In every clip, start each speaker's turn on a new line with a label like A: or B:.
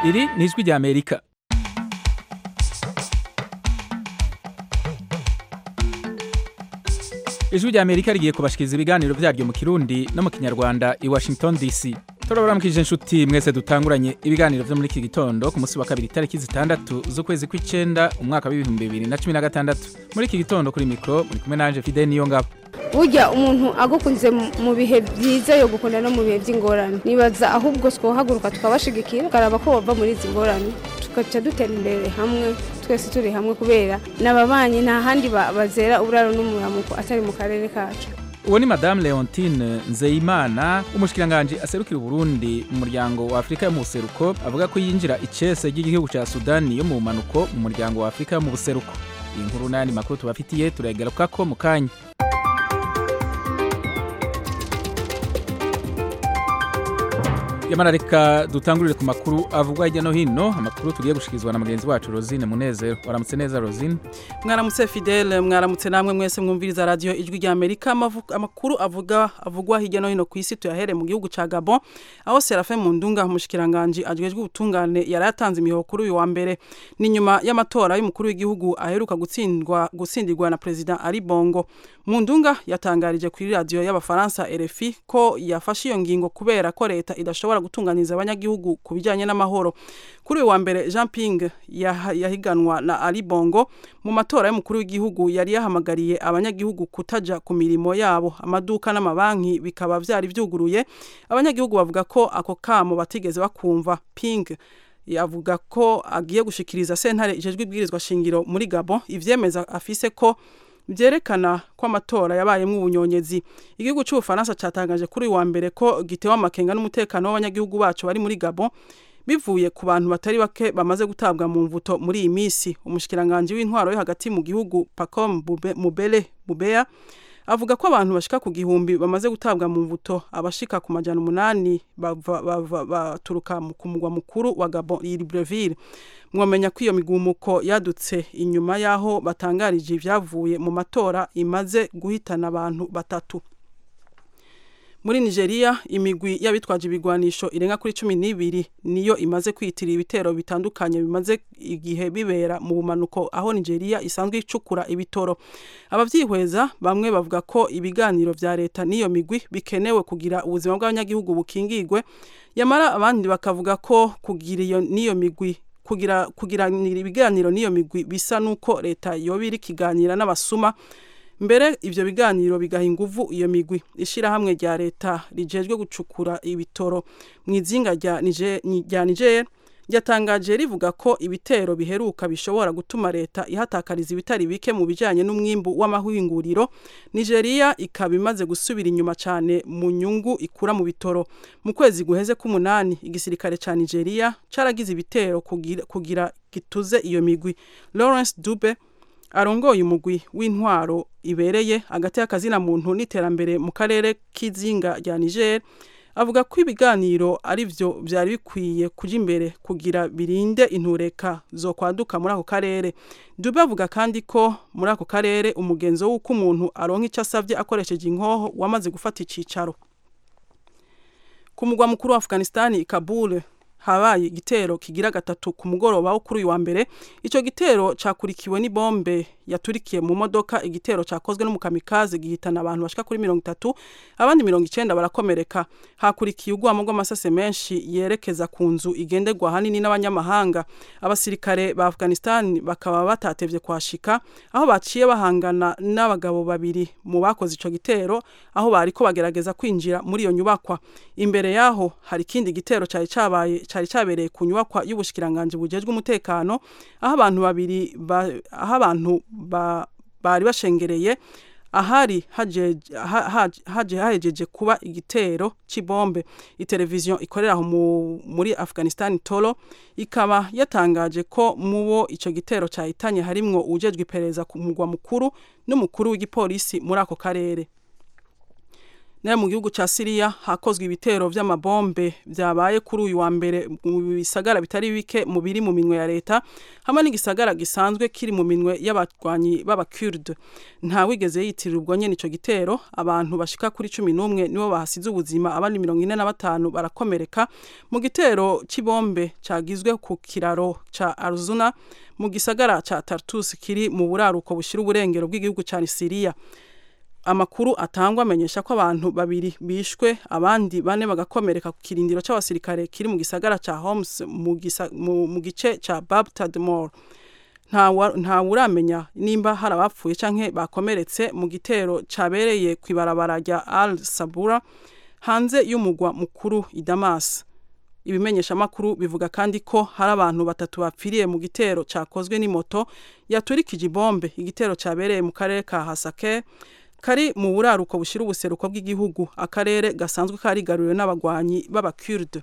A: iri ni ijwi rya amerika ijwi rya amerika rigiye kubashikiriza ibiganiro vyaryo mu kirundi no mu kinyarwanda i washington dc turabaramukije inshuti mwese dutanguranye ibiganiro vyo muri iki gitondo ku munsi wa kabiri itariki zitandatu z'ukwezi kw'icenda umwaka w'ibihumbi bibiri na cumi na gatandatu muri iki gitondo kuri mikro muri kumwe nanje fide niyo ngabo
B: burya umuntu agukunze mu bihe byiza yo gukunda no mu bihe by'ingorane nibaza ahubwo twohaguruka tukabashigikira tukaraba ko bava muri izi ngorane tugaca dutera imbere hamwe twese turi hamwe kubera n'ababanyi nta handi bazera uburaro n'umuramuko atari mu karere kacu
A: uwo ni madame leontine nzeyimana umushikiranganji aserukira uburundi mu muryango wa afurika yo mu buseruko avuga ko yinjira icese ry'igihugu ca sudani yo mu bumanuko mu muryango wa afurika yo mu buseruko iyi nkuru n'ayandi makuru tubafitiye turayigarukako mu kanya yamara reka dutangurire ku makuru avugwa hirya no hino amakuru tugiye gushikirizwa na mugenzi wacu rosine munezero waramutse neza rosine
C: mwaramutse fidele mwaramutse namwe mwese mwumviriza radiyo ijwi rya amerika amakuru avuga avugwa hirya no hino ku isi tuyahere mu gihugu ca gabon aho serafe mundunga umushikiranganji ajejwe ubutungane yari yatanze imihoho kuri uyu wa mbere ni nyuma y'amatora y'umukuru w'igihugu aheruka gutsindwa gutsindirwa na perezida ari bongo mundunga yatangarije kuri radiyo y'abafaransa rfi ko yafashe iyo ngingo kubera ko leta idashobora gutunganiza abanyagihugu ku bijyanye n'amahoro kuri uyu wa mbere jean ping yahiganwa na ali bongo mu matora y'umukuru w'igihugu yari yahamagariye abanyagihugu kutaja ku mirimo yabo amaduka n'amabanki bikaba byari byuguruye abanyagihugu bavuga ko ako kamo batigeze bakumva ping yavuga ko agiye gushikiriza sentare ijejwe ibwirizwa shingiro muri gabo ivyemeza afise ko byerekana ko amatora yabayemo ubunyonyezi igihugu cy'ubufaransa cyatangaje kuri uyu wa mbere ko gitewe amakenga n'umutekano w'abanyagihugu bacu bari muri gabo bivuye ku bantu batari bake bamaze gutabwa mu mvuto muri iyi minsi umushikiranganji w'intwaro yo hagati mu gihugu pacom mubele bubeya avuga ko abantu bashika ku gihumbi bamaze gutabwa mu mvuto abashika ku majana umunani baturuka ku mugwa mukuru wa gabon libreville mwamenya ko iyo migumuko yadutse inyuma y'aho batangarije ibyavuye mu matora imaze guhitana abantu batatu muri nigeria imigwi y'abitwaje ibigwanisho irenga kuri cumi n'ibiri niyo imaze kwiyitirira ibitero bitandukanye bimaze igihe bibera mu bumanuko aho nigeria isanzwe icukura ibitoro ababyihweza bamwe bavuga ko ibiganiro vya leta n'iyo migwi bikenewe kugira ubuzima bw'abanyagihugu bukingigwe yamara abandi bakavuga ko kugira iyo n'iyo migwi kugira kugira ibiganiro n'iyo migwi bisa nuko leta yoba iri kiganira n'abasuma mbere ivyo biganiro bigaha inguvu iyo migwi ishirahamwe rya leta rijejwe gucukura ibitoro mu izinga rya niger ryatangaje rivuga ko ibitero biheruka bishobora gutuma leta ihatakariza ibitari bike mu bijanye n'umwimbu w'amahinguriro nigeria ikaba imaze gusubira inyuma cyane mu nyungu ikura mu bitoro mu kwezi guheze k'umunani igisirikare ca nigeria caragize ibitero kugira, kugira gituze iyo migwi lawrence dube arongoye umugwi w'intwaro ibereye hagati y'akazina muntu n'iterambere mu karere k'izinga rya Niger avuga ko ibiganiro ari byo byari bikwiye kuja imbere kugira birinde intureka zo kwaduka muri ako karere Dube avuga kandi ko muri ako karere umugenzo w'uko umuntu aronka icyo asavye akoresheje inkoho wamaze gufata icicaro ku mugwa mukuru wa Afghanistan Kabul habaye igitero kigira gatatu ku mugoroba wo kuri uyu wa mbere ico gitero cakurikiwe n'ibombe yaturikiye mu modoka igitero cakozwe n'umukamikazi gihitana abantu bashika kuri mirongo itatu abandi mirongo icenda barakomereka hakurikiye ugwamo rw'amasase menshi yerekeza ku nzu igenderwa hanini n'abanyamahanga abasirikare ba afghanistan bakaba batatevye kwashika aho baciye bahangana n'abagabo babiri mu bakoze ico gitero aho bariko bagerageza kwinjira muri iyo nyubakwa imbere yaho hari ikindi gitero cari cabaye cari cabereye ku nyubakwa y'ubushikiranganje bujejwe umutekano aho abantu babiri aho abantu bari bashengereye ahari haje hahejeje kuba igitero c'ibombe iteleviziyo ikorera aho muri afghanistan tolo ikaba yatangaje ko mubo ico gitero cahitanye harimwo ujejwe iperereza ku mugwa mukuru n'umukuru w'igipolisi muri ako karere nayo mu gihugu ca Syria hakozwe ibitero vy'amabombe vyabaye kuri uyu wa mbere mu bisagara bitari bike mu biri mu minwe ya leta hamwe n'igisagara gisanzwe kiri mu minwe y'abagwanyi b'abakurde nta wigeze yitirira ubwo nyene ico gitero abantu bashika kuri cumi n'umwe nibo bahasize ubuzima abandi mirongo ine na batanu barakomereka mu gitero c'ibombe cagizwe ku kiraro ca Arzuna mu gisagara ca Tartus kiri mu buraruko bushira uburengero bw'igihugu ca Syria amakuru atangwa amenyesha ko abantu babiri bishwe abandi bane bagakomereka ku kirindiro c'abasirikare kiri mu gisagara ca Homs mu, gisa, mu, mu gice ca Bab Tadmor nta uramenya nimba hari abapfuye canke bakomeretse mu gitero cabereye ku ibarabara rya Al Sabura hanze y'umugwa mukuru i Damas ibimenyeshamakuru bivuga kandi ko hari abantu batatu bapfiriye mu gitero cakozwe n'imoto yaturikije ibombe igitero cabereye mu karere ka Hasake kari mu buraruko bushira ubuseruko bw'igihugu akarere gasanzwe karigaruriwe n'abagwanyi b'abakurde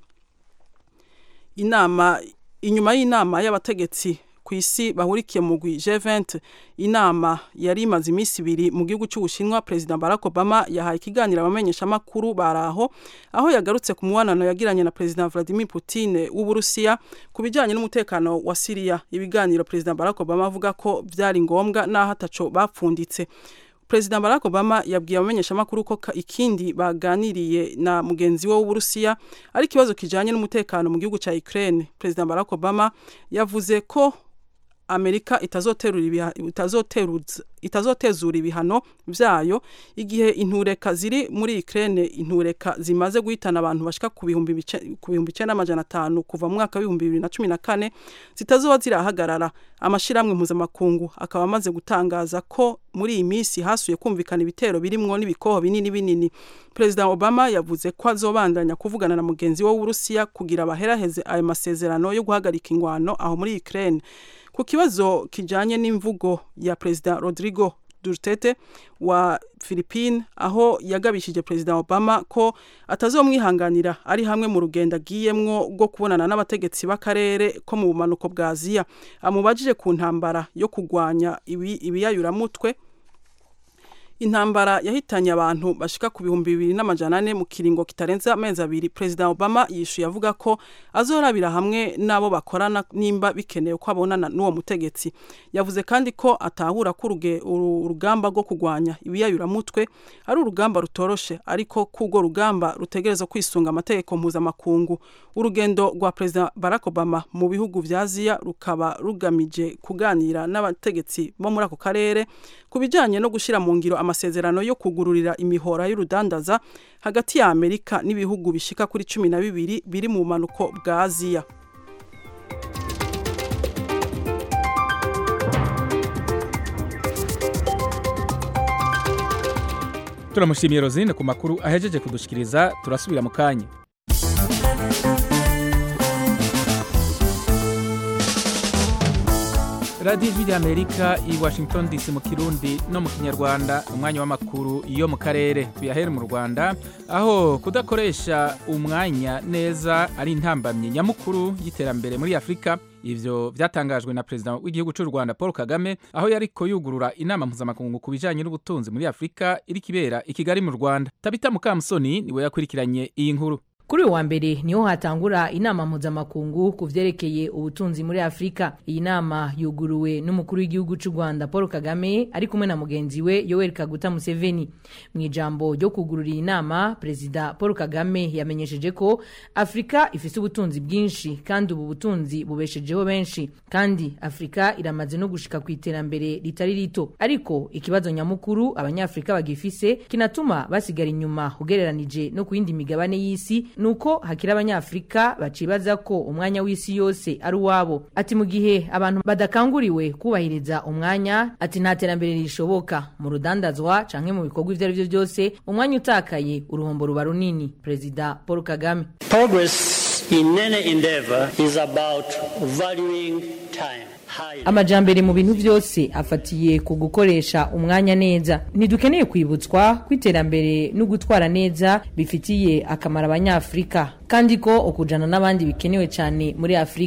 C: inama inyuma y'inama y'abategetsi ku isi bahurikiye mu gwi G20 inama yari imaze iminsi ibiri mu gihugu cy'Ubushinwa President Barack Obama yahaye ikiganiro abamenyesha makuru baraho aho yagarutse ku mubanano yagiranye na President Vladimir Putin w'Uburusiya ku bijyanye n'umutekano wa Syria ibiganiro President Barack Obama avuga ko byari ngombwa naho ataco bapfunditse President Barack Obama yabwiye abamenyeshamakuru ko ikindi baganiriye na mugenzi we w'Uburusiya ari ikibazo kijanye n'umutekano mu gihugu ca Ukraine. President Barack Obama yavuze ko Amerika itazoterura itazoteruza itazotezura ibihano vyayo igihe intureka ziri muri Ukraine intureka zimaze guhitana abantu bashika ku bihumbi ku bihumbi 9500 kuva mu mwaka wa 2014 zitazoba zirahagarara amashiramwe mpuzamakungu akaba amaze gutangaza ko muri iyi minsi hasuye kumvikana ibitero birimwo n'ibikoho binini binini President Obama yavuze ko azobandanya kuvugana na mugenzi we w'Uburusiya kugira baheraheze ayo masezerano yo guhagarika ingwano aho muri Ukraine ku kibazo kijanye n'imvugo ya President Rodrigo Duterte wa Philippines aho yagabishije President Obama ko atazomwihanganira ari hamwe mu rugendo agiyemwo rwo kubonana n'abategetsi b'akarere ko mu bumanuko bwa Aziya amubajije ku ntambara yo kugwanya ibi ibiyayuramutwe intambara yahitanye abantu bashika ku bihumbi bibiri n'amajana ane mu kiringo kitarenze amezi abiri President Obama yishuye avuga ko azorabira hamwe n'abo bakorana nimba bikenewe ko abonana n'uwo mutegetsi yavuze kandi ko atahura ko urugamba rwo kugwanya ibiyayuramutwe ari urugamba rutoroshe ariko k'urwo rugamba rutegereza kwisunga amategeko mpuzamakungu urugendo rwa President Barack Obama mu bihugu vya Aziya rukaba rugamije kuganira n'abategetsi bo muri ako karere ku bijanye no gushira mu ngiro amasezerano yo kugururira imihora y'urudandaza hagati ya Amerika n'ibihugu bishika kuri cumi na bibiri biri mu bumanuko bwa Aziya
A: turamushimiye rozine ku makuru ahejeje kudushikiriza turasubira mu kanya radiyo ijwi ry'amerika i washington dc mu kirundi no mu kinyarwanda umwanya w'amakuru yo mu karere tuyahere mu rwanda aho kudakoresha umwanya neza ari intambamyi nyamukuru y'iterambere muri afurika ivyo vyatangajwe na perezida w'igihugu cy'u rwanda paul kagame aho yariko yugurura inama mpuzamakungu ku bijanye n'ubutunzi muri afurika iri kibera i kigali mu rwanda tabita mukamusoni niwe yakurikiranye iyi nkuru
D: kuri uyu wa mbere niho hatangura inama mpuzamakungu ku vyerekeye ubutunzi muri afurika iyi nama yuguruwe n'umukuru w'igihugu cy'u rwanda paul kagame ari kumwe na mugenzi we yoweri kaguta museveni mu ijambo ryo kugurura iyi nama perezida paul kagame yamenyesheje ko afurika ifise ubutunzi bwinshi kandi ubu butunzi bubeshejeho benshi kandi afurika iramaze no gushika ku iterambere ritari rito ariko ikibazo nyamukuru abanyafurika bagifise kinatuma basigara inyuma ugereranije no ku yindi migabane y'isi nuko hakiri abanyafurika bacibaza ko umwanya w'isi yose ari uwabo ati mu gihe abantu badakanguriwe kubahiriza umwanya ati nta terambere rishoboka mu rudandazwa canke mu bikorwa ivyo ari vyo byose umwanya utakaye uruhombo ruba runini perezida paul kagame
E: Progress in any endeavor is about valuing time. higher.
D: amajambere mu bintu byose afatiye ku gukoresha umwanya neza ntidukeneye kwibutswa ko iterambere no gutwara neza bifitiye akamaro abanyafurika kandi ko ukujana n'abandi bikenewe cyane muri afurika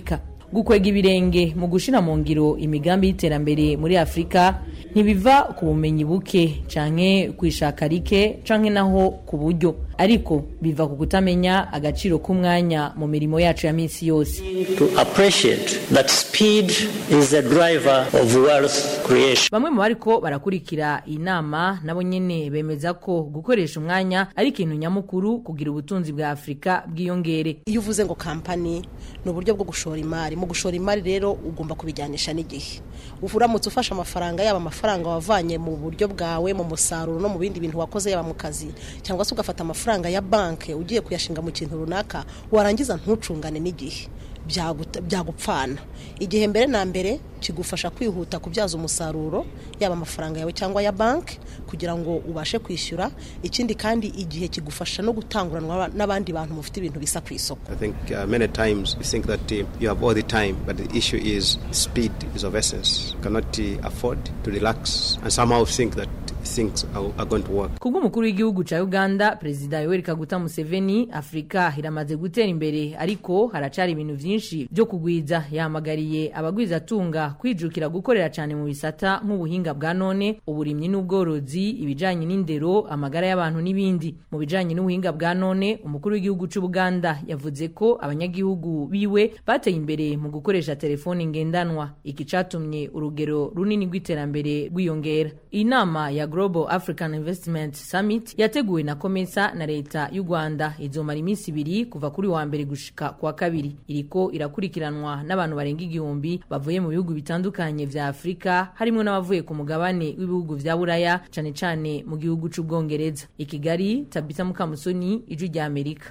D: gukwega ibirenge mu gushira mu ngiro imigambi y'iterambere muri afurika ntibiva ku bumenyi buke canke kwishaka rike canke naho ku buryo ariko biva ku kutamenya agaciro k'umwanya mu mirimo yacu ya minsi yose
E: To appreciate that speed is the driver of wealth creation.
D: bamwe mu bariko barakurikira iyi nama nabo nyene bemeza ko gukoresha umwanya ari ikintu nyamukuru kugira ubutunzi bwa afurika bwiyongere
F: iyo uvuze ngo kampani ni uburyo bwo gushora imari mu gushora imari rero ugomba kubijyanisha n'igihe uramutse ufashe amafaranga yaba amafaranga wavanye mu buryo bwawe mu musaruro no mu bindi bintu wakoze yaba mu kazi cyangwa se ugafata amafaranga ya banki ugiye kuyashinga mu kintu runaka warangiza ntucungane n'igihe byaguta- byagupfana igihe mbere na mbere kigufasha kwihuta kubyaza umusaruro yaba amafaranga yawe cyangwa ya banki kugira ngo ubashe kwishyura ikindi kandi igihe kigufasha no gutanguranwa n'abandi bantu mufite ibintu bisa ku isoko
G: I think uh, many times we think that uh, you have all the time, but the issue is speed is of essence. You cannot uh, afford to relax and somehow think that things are, are going to work.
D: kubw'umukuru w'igihugu ca uganda perezida yoweri kaguta museveni afurika iramaze gutera imbere ariko haracari ibintu vyinshi vyo kugwiza yahamagariye abagwizatunga kwijukira gukorera cane mu bisata nk'ubuhinga bwa none uburimyi n'ubworozi ibijanye n'indero amagara y'abantu n'ibindi mu bijanye n'ubuhinga bwa none umukuru w'igihugu c'ubuganda yavuze ko abanyagihugu biwe bateye imbere mu gukoresha telefoni ngendanwa iki catumye urugero runini rw'iterambere rwiyongera iyi nama ya global african investment summit yateguwe na komesa na leta y'u rwanda izomara iminsi ibiri kuva kuri wa mbere gushika kwa kabiri iriko irakurikiranwa n'abantu barenga igihumbi bavuye mu bihugu bitandukanye vya afurika harimo n'abavuye ku mugabane w'ibihugu vya buraya cane cane mu gihugu c'ubwongereza i kigali tabita mukamusoni ijwi rya amerika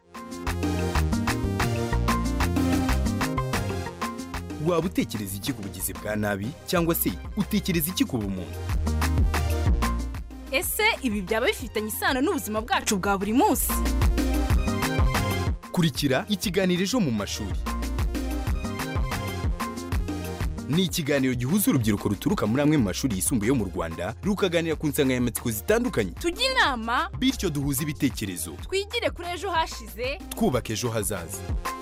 H: waba utekereza iki ku bugizi bwa nabi cyangwa se utekereza iki ku bumuntu
I: ese ibi byaba bifitanye isano n'ubuzima bwacu bwa buri munsi
H: kurikira ikiganiro ejo mu mashuri ni ikiganiro gihuza urubyiruko ruturuka muri amwe mu mashuri yisumbuye yo mu rwanda rukaganira ku nsanganyamatsiko zitandukanye
I: tujye inama
H: bityo duhuze ibitekerezo
I: twigire kuri ejo hashize
H: twubaka ejo hazaza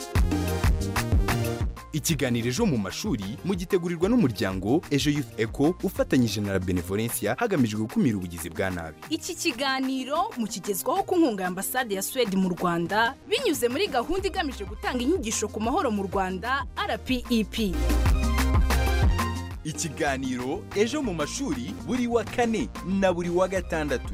H: ikiganiro ejo mu mashuri mugitegurirwa n'umuryango ejo youth eco ufatanyije na la benevolencia hagamijwe gukumira ubugizi bwa nabi
I: iki kiganiro mukigezwaho ku nkunga ya ambasade ya suwede mu rwanda binyuze muri gahunda igamije gutanga inyigisho ku mahoro mu rwanda rpep
H: ikiganiro ejo mu mashuri buri wa kane na buri wa gatandatu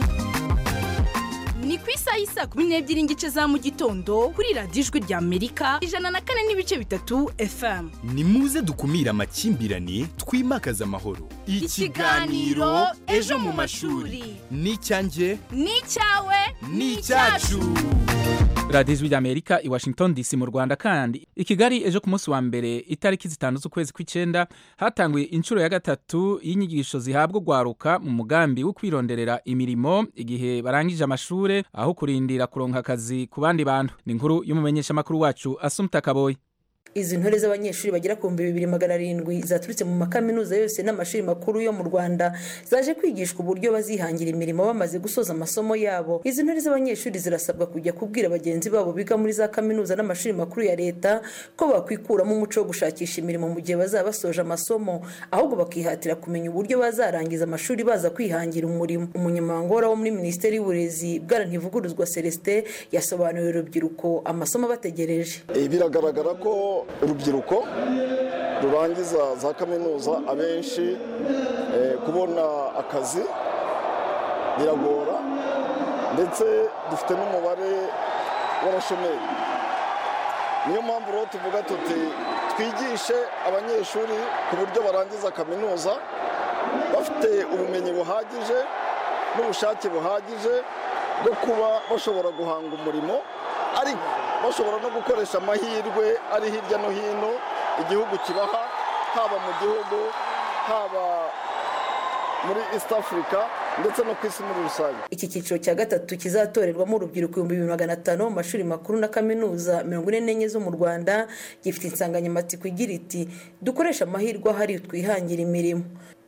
I: ni ku isaha y'isa kumi n'ebyiri n'igice za mu gitondo kuri radiyo ijwi rya amerika ijana na kane n'ibice bitatu fm
H: ni muze dukumire amakimbirane twimakaze amahoro
I: Ikiganiro Ejo mu mashuri.
H: ni icyanjye
I: ni icyawe
H: ni icyacu
A: radiyo ijwi ry'amerika i washington dc mu rwanda kandi i kigali ejo ku munsi wa mbere itariki zitanu z'ukwezi kw'icyenda hatanguye inshuro ya gatatu y'inyigisho zihabwa urwaruka mu mugambi wo kwironderera imirimo igihe barangije amashuri aho kurindira kuronka akazi ku bandi bantu ni inkuru y'umumenyeshamakuru wacu asumta kaboyi
J: izi ntore z'abanyeshuri bagera ku bihumbi bibiri magana arindwi zaturutse mu makaminuza yose n'amashuri makuru yo mu rwanda zaje kwigishwa uburyo bazihangira imirimo bamaze gusoza amasomo yabo izi ntore z'abanyeshuri zirasabwa kujya kubwira bagenzi babo biga muri za kaminuza n'amashuri makuru ya leta ko bakwikuramo umuco wo gushakisha imirimo mu gihe bazaba basoje amasomo ahubwo bakihatira kumenya uburyo bazarangiza amashuri baza kwihangira umurimo umunyamabanga wo muri minisiteri y'uburezi bwana ntivuguruzwa celestin yasobanuriye urubyiruko amasomo abategereje
K: biragaragara ko urubyiruko rurangiza za kaminuza abenshi kubona akazi biragora ndetse dufite n'umubare w'abashomeri niyo mpamvu rero tuvuga tuti twigishe abanyeshuri ku buryo barangiza kaminuza bafite ubumenyi buhagije n'ubushake buhagije bwo kuba bashobora guhanga umurimo ariko bashobora no gukoresha amahirwe ari hirya no hino igihugu kibaha haba mu gihugu haba muri east africa ndetse no ku isi muri rusange
J: iki cyiciro cya gatatu kizatorerwamo urubyiruko ibihumbi bibiri magana atanu mu mashuri makuru na kaminuza mirongo ine n'enye zo mu rwanda gifite insanganyamatsiko igira iti dukoreshe amahirwe ahari twihangire imirimo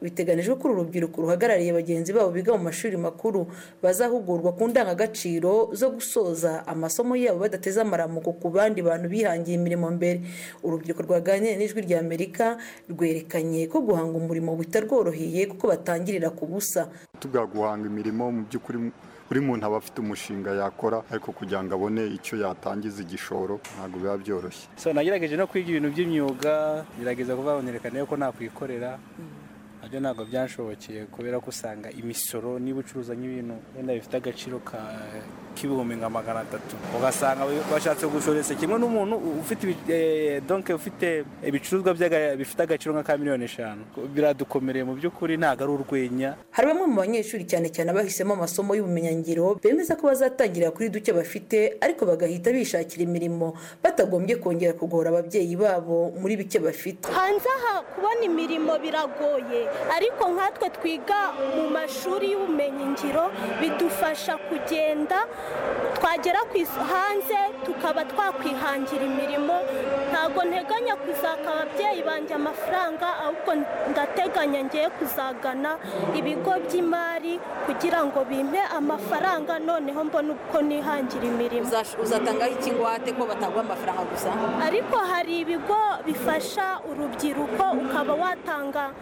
J: biteganijwe ko uru rubyiruko ruhagarariye bagenzi babo biga mu mashuri makuru bazahugurwa ku ndangagaciro zo gusoza amasomo yabo badateze amaramuko ku bandi bantu bihangiye imirimo mbere urubyiruko rwaganiriye n'ijwi rya amerika rwerekanye ko guhanga umurimo bitarworoheye kuko batangirira ku busa
L: tuga guhanga imirimo mu by'ukuri buri muntu aba afite umushinga yakora ariko kugira ngo abone icyo yatangiza igishoro ntabwo biba byoroshye
M: so nagerageje no kwiga ibintu by'imyuga gerageza kuvuga nerekana ko nakwikorera nabyo ntabwo byanshobokeye kubera ko usanga imisoro niba ucuruza nk'ibintu wenda bifite agaciro k'ibihumbi nka magana atatu ugasanga bashatse gushoresa kimwe n'umuntu ufite donke ufite ibicuruzwa bifite agaciro nka ka miliyoni eshanu biradukomereye mu by'ukuri ntabwo ari urwenya
J: hari bamwe mu banyeshuri cyane cyane abahisemo amasomo y'ubumenyingiro bemeza ko bazatangirira kuri duke bafite ariko bagahita bishakira imirimo batagombye kongera kugora ababyeyi babo muri bike bafite
N: hanze aha kubona imirimo biragoye ariko nkatwe twiga mu mashuri y'ubumenyingiro bidufasha kugenda twagera hanze tukaba twakwihangira imirimo ntabwo nteganya kuzaka ababyeyi banjye amafaranga ahubwo ndateganya ngiye kuzagana ibigo by'imari kugira ngo bimpe amafaranga noneho mbone uko nihangira imirimo
O: uzatangaho ikingwate ko bataguha amafaranga gusa
N: ariko hari ibigo bifasha urubyiruko ukaba watanga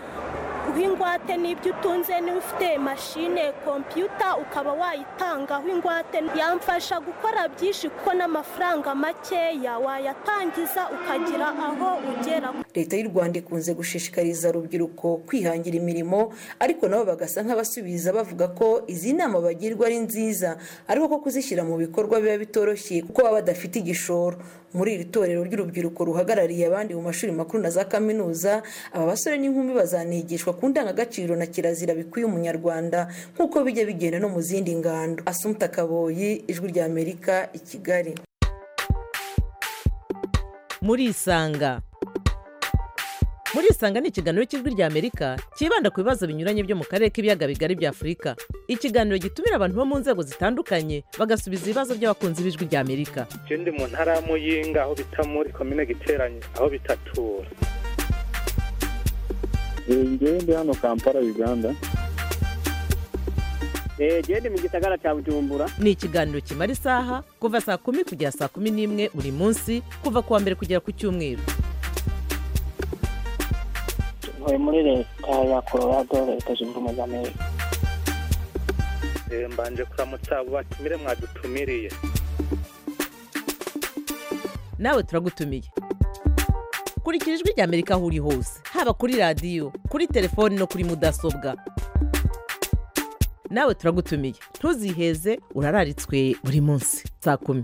N: ingwate n'ibyo utunze niba ufite mashine kompiyuta ukaba wayitangaho ingwate yamfasha gukora byinshi kuko n'amafaranga makeya wayatangiza ukagira aho ugera
J: leta y'u rwanda ikunze gushishikariza urubyiruko kwihangira imirimo ariko nabo bagasa nk'abasubiza bavuga ko izi nama bagirwa ari nziza ariko ko kuzishyira mu bikorwa biba bitoroshye kuko baba badafite igishoro muri iri torero ry'urubyiruko ruhagarariye abandi mu mashuri makuru na za kaminuza aba basore n'inkumi bazanigishwa ku ndangagaciro na kirazira bikwiye umunyarwanda nk'uko bijya bigenda no mu zindi ngando asumta kaboyi ijwi rya amerika i kigali
P: muri isanga muri isanga ni ikiganiro cy'ijwi rya amerika cyibanda ku bibazo binyuranye byo mu karere k'ibiyaga bigari bya afurika ikiganiro gitumira abantu bo mu nzego zitandukanye bagasubiza ibibazo by'abakunzi b'ijwi rya amerika
Q: ndi mu ntara ya muyinga aho bita muri komine giteranye aho bitatura
R: ngewe ndi hano kampala uganda
S: genda mu gisagara cya bujumbura
P: ni ikiganiro kimara isaha kuva saa kumi kugera saa kumi n'imwe buri munsi kuva ku wa mbere kugera ku cyumweru
S: ntuye muri leta ya colorado leta zunze ubumwe za amerika
Q: mbanje kuramutsa abo batumire mwadutumiriye
P: nawe turagutumiye kurikira ijwi rya amerika aho uri hose haba kuri radiyo kuri telefoni no kuri mudasobwa nawe turagutumiye ntuziheze urararitswe buri munsi saa kumi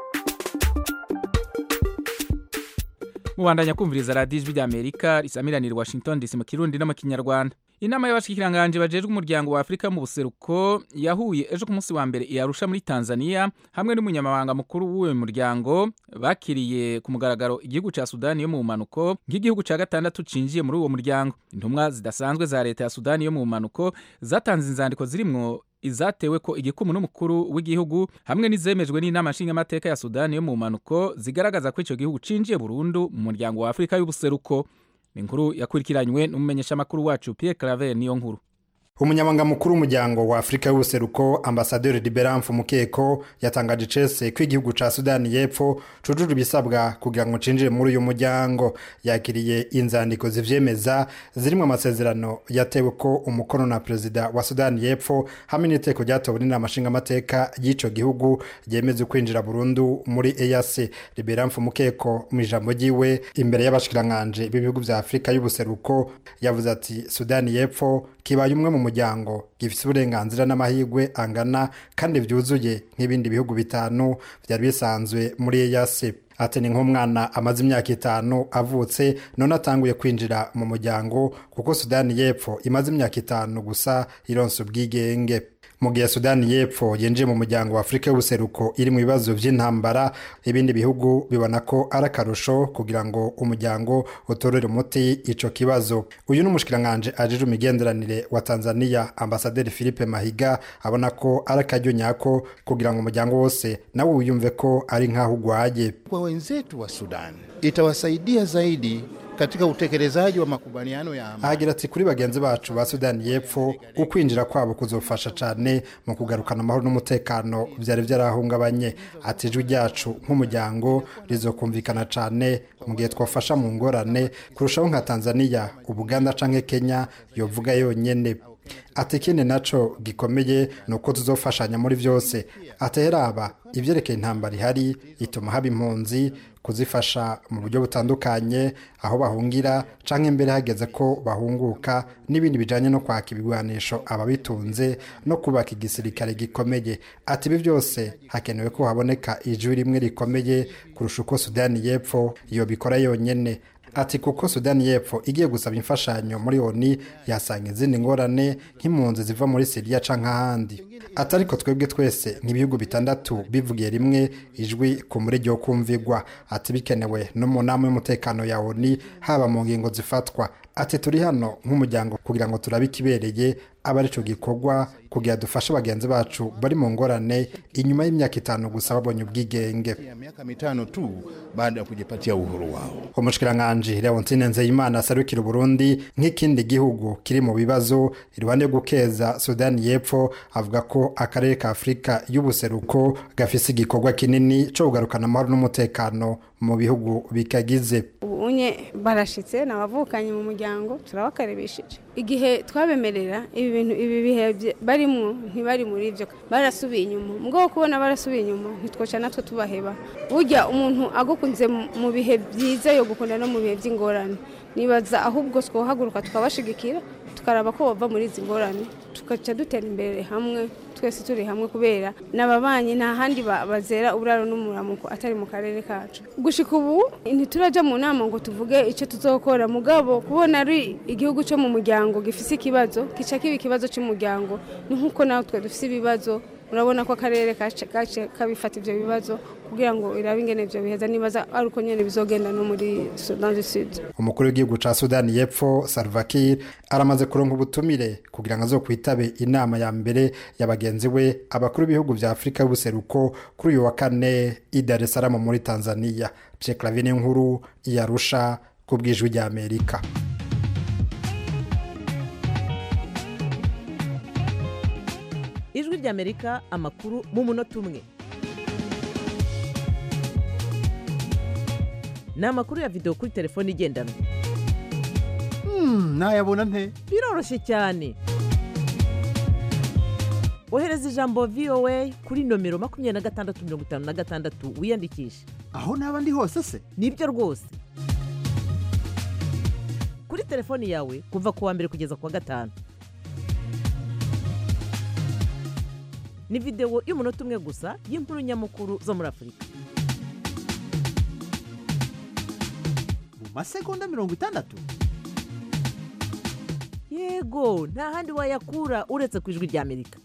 A: mubandanya kumviriza radiyo ijwi rya amerika risamiranira washington dc mu kirundi no mu kinyarwanda inama y'abashikiranganje bajejwe umuryango wa afurika mu buseruko yahuye ejo ku munsi wa mbere iyarusha muri tanzania hamwe n'umunyamabanga mukuru w'uwo muryango bakiriye ku mugaragaro igihugu cya sudani yo mu mpanuko nk'igihugu cya gatandatu cinjiye muri uwo muryango intumwa zidasanzwe za leta ya sudani yo mu mpanuko zatanze inzandiko zirimwo izatewe ko igikumu n'umukuru w'igihugu hamwe n'izemejwe n'inama nshingamateka ya sudani yo mu mpanuko zigaragaza ko icyo gihugu cinjiye burundu mu muryango wa afurika y'ubuseruko ni inkuru yakurikiranywe n'umumenyeshamakuru wacu Pierre Claver niyo nkuru
T: umunyamabanga mukuru w'umuryango wa afurika y'ubuseruko ambasaderi liberamfu mukeko yatangaje icese ko igihugu ca sudani y'epfo cujuje ibisabwa kugira ngo cinjire muri uyu muryango yakiriye inzandiko zivyemeza zirimwo amasezerano yatewe ko umukono na perezida wa sudani y'epfo hamwe n'iteko ryatowe n'inama nshingamateka y'ico gihugu ryemeza kwinjira burundu muri eac liberamfu mukeko mu ijambo ryiwe imbere y'abashikiranganji b'ibihugu vya afurika y'ubuseruko yavuze ati sudani y'epfo kibaye umwe mu muryango gifite uburenganzira n'amahirwe angana kandi byuzuye nk'ibindi bihugu bitanu byari bisanzwe muri eyasi ati ni nk'umwana amaze imyaka itanu avutse none atanguye kwinjira mu muryango kuko sudani y'epfo imaze imyaka itanu gusa ironsa ubwigenge mu gihe sudani y'epfo yinjiye mu muryango wa afurika y'ubuseruko iri mu bibazo by'intambara ibindi bihugu bibona ko ari akarusho kugira ngo umuryango utorere umuti ico kibazo uyu ni umushikiranganji ajejwe imigenderanire wa tanzania ambasaderi philippe mahiga abona ko ari akaryo nyako kugira ngo umuryango wose nawe wiyumve ko ari nk'aho ugwaye
U: kwa wenzetu wa sudan itawasaidia zaidi katika utekelezaji wa makubaliano ya amani.
T: ahagira ati kuri bagenzi bacu ba sudani y'epfo ukwinjira kwabo kuzofasha cyane mu kugarukana amahoro n'umutekano byari byarahungabanye ati ijwi ryacu nk'umuryango rizokumvikana cyane mu gihe twafasha mu ngorane kurushaho nka tanzania ubuganda canke kenya yovuga yonyene ati ikindi naco gikomeye ni uko tuzofashanya muri byose ateraba ibyerekeye intambara ihari ituma haba impunzi kuzifasha mu buryo butandukanye aho bahungira canke imbere hageze ko bahunguka n'ibindi bijanye no kwaka ibigwanisho ababitunze no kubaka igisirikare gikomeye ati ibi byose hakenewe ko haboneka ijwi rimwe rikomeye kurusha uko sudani y'epfo iyo bikora yonyene ati kuko sudani y'epfo igiye gusaba imfashanyo muri oni yasanga izindi ngorane nk'impunzi ziva muri siriya canke ahandi ati ariko twebwe twese nk'ibihugu bitandatu bivugiye rimwe ijwi ku murege wo kumvigwa ati bikenewe no mu nama y'umutekano ya oni haba mu ngingo zifatwa ati turi hano nk'umuryango kugira ngo turabe ikibereye aba arico gikorwa kugira dufashe bagenzi bacu bari mu ngorane inyuma y'imyaka itanu gusa babonye ubwigenge
U: ya miaka mitano tu baada ya kujipatia uhuru wao.
T: umushikiranganji leontine nzeyimana aserukira uburundi nk'ikindi gihugu kiri mu bibazo iruhande yo gukeza sudani y'epfo avuga ko akarere ka afurika y'ubuseruko gafise igikorwa kinini co kugarukana amahoro n'umutekano mu bihugu bikagize
B: ubunye barashitse nabavukanye mu muryango turabakarebesheje igihe twabemerera ibi bintu ibi bihe bye- barimwo ntibari muri ibyo barasubiye inyuma mugabo kubona barasubiye inyuma ntitwoca natwe tubaheba burya umuntu agukunze mu- mu bihe byiza yo gukunda no mu bihe by'ingorane nibaza ahubwo twohaguruka tukabashigikira tukaraba ko bava muri izi ngorane tugaca dutera imbere hamwe twese turi hamwe kubera n'ababanyi nta handi ba- bazera uburaro n'umuramuko atari mu karere kacu gushika ubu ntituraja mu nama ngo tuvuge icyo tuzokora mugabo kubona ari igihugu cyo mu muryango gifise ikibazo kica kiba ikibazo cy'umuryango ni nk'uko natwe dufise ibibazo urabona ko akarere kace kace kabifata ivyo bibazo kugira ngo irabe ingene ivyo biheza nibaza ari uko nyene bizogenda no muri Sudan du Sud
T: umukuru w'igihugu ca sudani y'epfo salva kiir aramaze kuronka ubutumire kugira ngo azokwitabe inama ya mbere ya bagenzi we abakuru b'ibihugu vya afurika y'ubuseruko kuri uyu wa kane i dar es salaam muri tanzania pierre clavine nkuru iyarusha ku bw'ijwi rya amerika
P: ijwi ry'amerika amakuru mu munota umwe ni amakuru ya videwo kuri telefone igendanwa
U: nayabona nte
P: biroroshye cyane ohereza ijambo voa kuri nomero makumyabiri na gatandatu mirongo itanu na gatandatu wiyandikishe
U: aho naba ndi hose se
P: nibyo rwose kuri telefoni yawe kuva ku wa mbere kugeza ku wa gatanu ni videwo y'umunota umwe gusa y'inkuru nyamukuru zo muri afurika
U: mu masegonda mirongo itandatu
P: yego nta handi wayakura uretse ku ijwi ry'amerika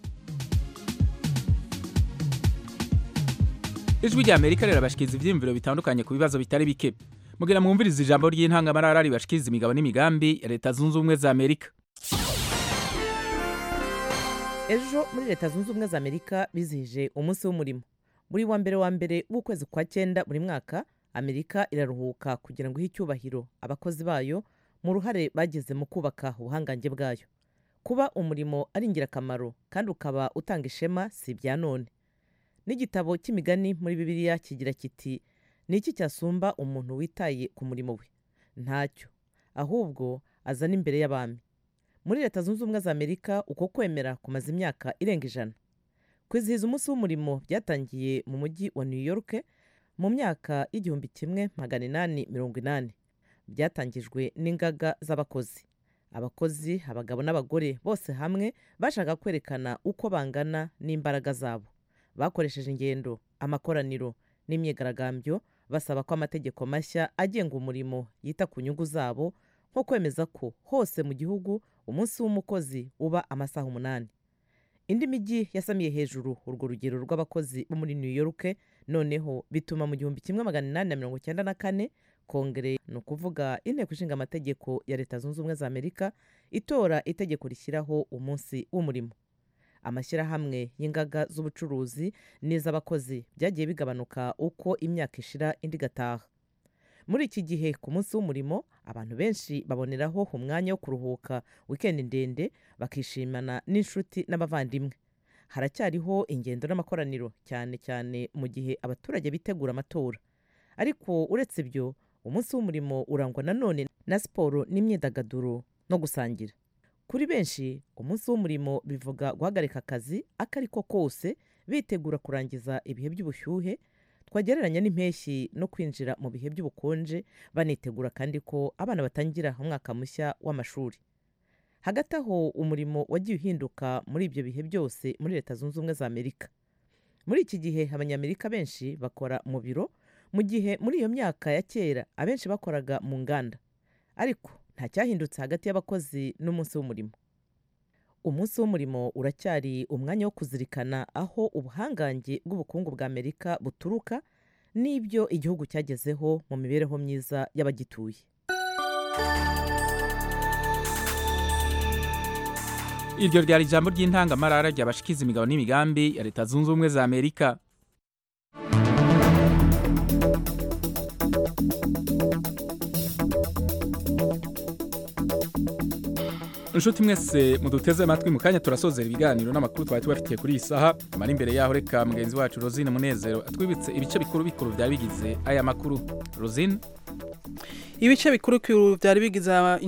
A: ijwi rya amerika rirabashikiriza ibyiyumviro bitandukanye ku bibazo bitari bike mugira mwumvirize ijambo ry'intangamarara ribashikiriza imigabo n'imigambi ya leta zunze ubumwe za amerika
P: ejo muri leta zunze ubumwe za amerika bizihije umunsi w'umurimo buri wa mbere wa mbere w'ukwezi kwa cyenda buri mwaka amerika iraruhuka kugira ngo ihe icyubahiro abakozi bayo mu ruhare bagize mu kubaka ubuhangange bwayo kuba umurimo ari ingirakamaro kandi ukaba utanga ishema si ibya none n'igitabo cy'imigani muri bibiliya kigira kiti ni iki cyasumba umuntu witaye ku murimo we ntacyo ahubwo azana imbere y'abami muri leta zunze ubumwe za amerika uko kwemera kumaze imyaka irenga ijana kwizihiza umunsi w'umurimo byatangiye mu mujyi wa new york mu myaka y'igihumbi kimwe magana inani mirongo inani byatangijwe n'ingaga z'abakozi abakozi abagabo n'abagore bose hamwe bashaka kwerekana uko bangana n'imbaraga zabo bakoresheje ingendo amakoraniro n'imyigaragambyo basaba ko amategeko mashya agenga umurimo yita ku nyungu zabo nko kwemeza ko hose mu gihugu umunsi w'umukozi uba amasaha umunani indi mijyi yasamiye hejuru urwo rugero rw'abakozi bo muri new york noneho bituma mu gihumbi kimwe magana inani na mirongo icyenda na kane kongere ni ukuvuga inteko ishinga amategeko ya leta zunze ubumwe za amerika itora itegeko rishyiraho umunsi w'umurimo amashyirahamwe y'ingaga z'ubucuruzi n'iz'abakozi byagiye bigabanuka uko imyaka ishira indi igataha muri iki gihe ku munsi w'umurimo abantu benshi baboneraho umwanya wo kuruhuka wikendi ndende bakishimana n'inshuti n'abavandimwe haracyariho ingendo n'amakoraniro cyane cyane mu gihe abaturage bitegura amatora ariko uretse ibyo umunsi w'umurimo urangwa nanone na siporo n'imyidagaduro no gusangira kuri benshi umunsi w'umurimo bivuga guhagarika akazi ako ari ko kose bitegura kurangiza ibihe by'ubushyuhe twagereranya n'impeshyi no kwinjira mu bihe by'ubukonje banitegura kandi ko abana batangira umwaka mushya w'amashuri hagati aho umurimo wagiye uhinduka muri ibyo bihe byose muri leta zunze ubumwe za amerika muri iki gihe abanyamerika benshi bakora mu biro mu gihe muri iyo myaka ya kera abenshi bakoraga mu nganda ariko nta cyahindutse hagati y'abakozi n'umunsi w'umurimo umunsi w'umurimo uracyari umwanya wo kuzirikana aho ubuhangange bw'ubukungu bwa amerika buturuka n'ibyo igihugu cyagezeho mu mibereho myiza y'abagituye
A: iryo ryari ijambo ry'intangamarara ryabashikiza imigabo n'imigambi ya leta zunze ubumwe za amerika inshuti mwese muduteze amatwi mu kanya turasozera ibiganiro n'amakuru twari tubafitiye kuri iyi saha amara imbere yaho reka mugenzi wacu rosine munezero atwibutse ibice bikuru bikuru byari bigize aya makuru rosine
C: ibice bikuru byari bigize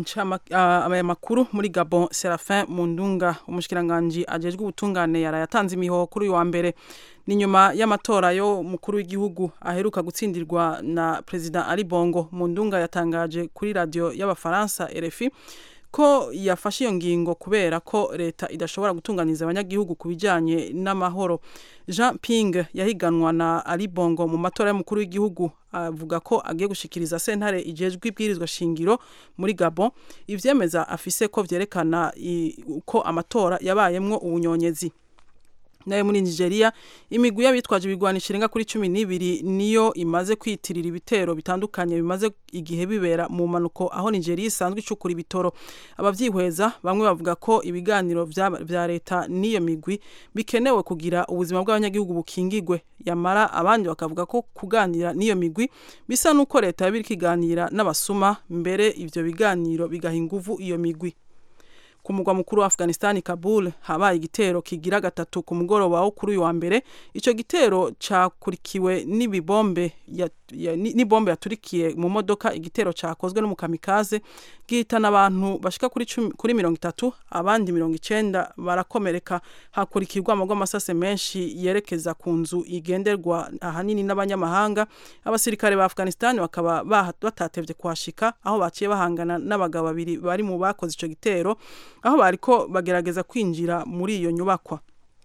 C: aya makuru muri gabon serafin mundunga umushikiranganji ajejwe ubutungane yarayatanze imihoho kuri uyu wa mbere ni nyuma y'amatora yo mukuru w'igihugu aheruka gutsindirwa na perezida ali bongo mundunga yatangaje kuri radiyo y'abafaransa rfi ko yafashe iyo ngingo kubera ko leta idashobora gutunganiza abanyagihugu ku bijyanye n'amahoro jean ping yahiganwa na ali bongo mu matora y'umukuru w'igihugu avuga ko agiye gushikiriza sentare igejwe ibwirizwa shingiro muri gabon ivyemeza afise ko vyerekana ko amatora yabayemwo ubunyonyezi nayo muri nigeria imigwi y'abitwaje ibigwanisho irenga kuri cumi n'ibiri niyo imaze kwitirira ibitero bitandukanye bimaze igihe bibera mu mpanuko aho nigeria isanzwe icukura ibitoro abavyihweza bamwe bavuga ko ibiganiro vya leta n'iyo migwi bikenewe kugira ubuzima bw'abanyagihugu bukingigwe yamara abandi bakavuga ko kuganira n'iyo migwi bisa n'uko leta yaba iriko iganira n'abasuma mbere ivyo biganiro bigaha inguvu iyo migwi ku mugwa mukuru wa Afghanistan Kabul habaye igitero kigira gatatu ku mugoroba wo kuri uyu wa mbere ico gitero cakurikiwe n'ibibombe ya, ya, n'ibombe yaturikiye mu modoka igitero cakozwe n'umukamikaze gihitana abantu bashika kuri kuri mirongo itatu abandi mirongo icenda barakomereka hakurikirwa amagwa amasase menshi yerekeza ku nzu igenderwa ahanini n'abanyamahanga abasirikare ba Afghanistan bakaba batatevye kuhashika aho baciye bahangana n'abagabo babiri bari mu bakoze ico gitero aho bariko bagerageza kwinjira muri iyo nyubakwa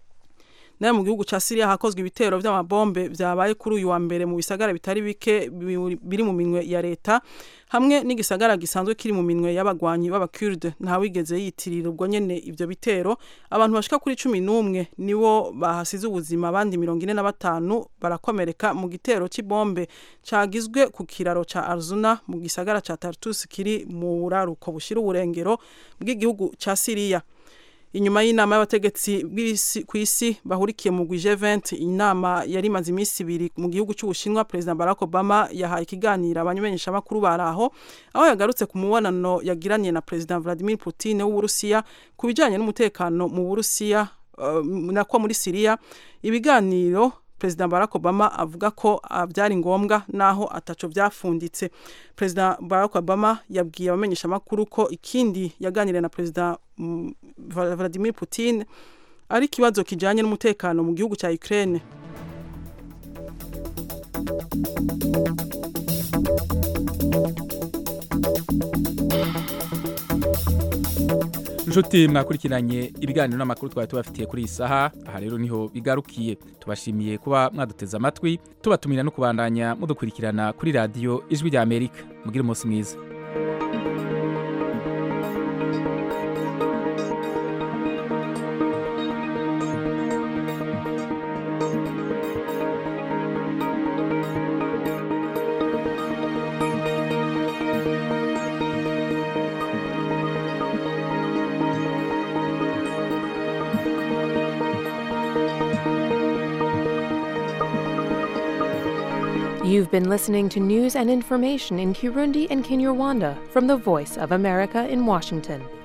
C: nayo mu gihugu ca Syria hakozwe ibitero vy'amabombe vyabaye kuri uyu wa mbere mu bisagara bitari bike biri mu minwe ya leta hamwe n'igisagara gisanzwe kiri mu minwe y'abagwanyi b'abakurde nta wigeze yitirira ubwo nyene ivyo bitero abantu bashika kuri cumi n'umwe nibo bahasize ubuzima abandi mirongo ine na batanu barakomereka mu gitero c'ibombe cagizwe ku kiraro ca Arzuna mu gisagara ca Tartus kiri mu buraruko bushira uburengero bw'igihugu ca Syria inyuma y'inama y'abategetsi ku isi bahurikiye mu G20 inama yari imaze iminsi ibiri mu gihugu cy'Ubushinwa President Barack Obama yahaye ikiganiro abanyamenyesha makuru baraho aho yagarutse ku mubonano yagiranye na President Vladimir Putin w'Uburusiya ku bijyanye n'umutekano mu Burusiya uh, nako muri Syria ibiganiro Perezida Barack Obama avuga ko byari ngombwa naho ataco byafunditse Perezida Barack Obama yabwiye abamenyesha makuru ko ikindi yaganiriye na Perezida um, Vladimir Putin ari kibazo kijanye n'umutekano mu gihugu cya Ukraine
A: inshuti mwakurikiranye ibiganiro n'amakuru twari tubafitiye kuri iyi saha aha rero niho bigarukiye tubashimiye kuba mwaduteze amatwi tubatumira no kubandanya mudukurikirana kuri radiyo ijwi rya amerika mugire umunsi mwiza
E: You've been listening to news and information in Kirundi and Kinyarwanda from the Voice of America in Washington.